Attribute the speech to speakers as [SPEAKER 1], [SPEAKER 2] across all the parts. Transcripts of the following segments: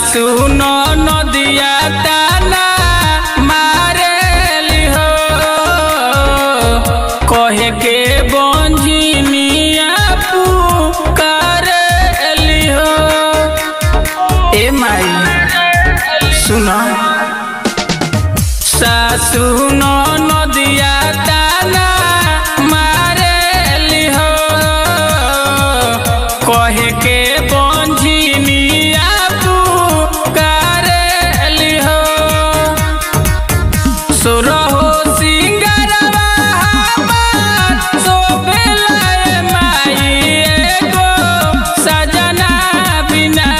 [SPEAKER 1] सासु नदिया ताना मारेली हो कहे के बंजिनिया पुकारेली हो ए माई सुनो सासु नदिया ताना मारेली हो कहे के बंजिनिया पुकारेली हो सुरहो सिंगरवा हमार शोभेलाए माई एगो सजना बिना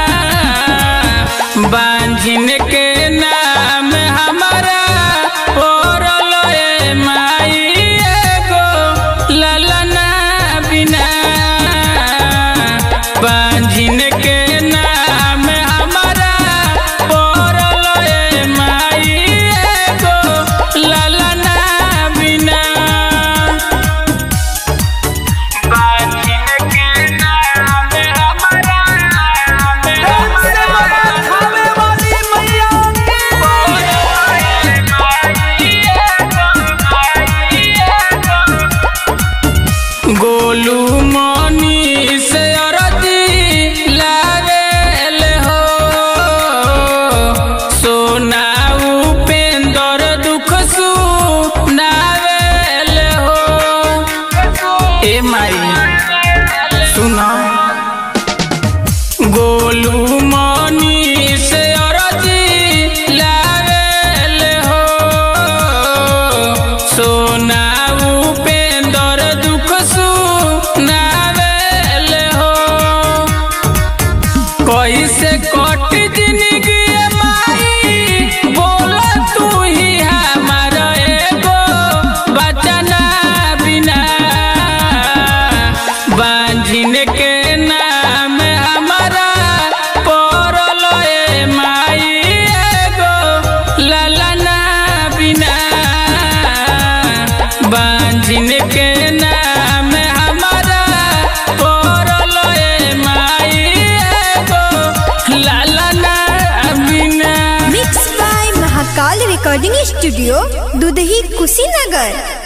[SPEAKER 1] बांझिन के नाम हमारा पोरल ए माई एगो ललना बिना बांझिन के नाम हमारा पोरल ए माई एगो ललना बिना बांझिन के नाम हमारा
[SPEAKER 2] खावे वाली मैया
[SPEAKER 1] गोलू मनी से अरती लावेल हो सोना उपेंद्र दुख सुनावेल हो ए माई सुना गोलू मनी से अरजी लावेल हो सोना उपेंद्र दुख सुनावेल हो कैसे कट जिंदगी माई बोल तू ही हमार एगो बचना बिना बांझिन के नाम हमारा पड़ल ए माई एगो ललना बिना बांझिन के नाम हमारा पड़ल ए माई एगो ललना बिना
[SPEAKER 3] mix by Mahakal recording studio Dudhahi Kushinagar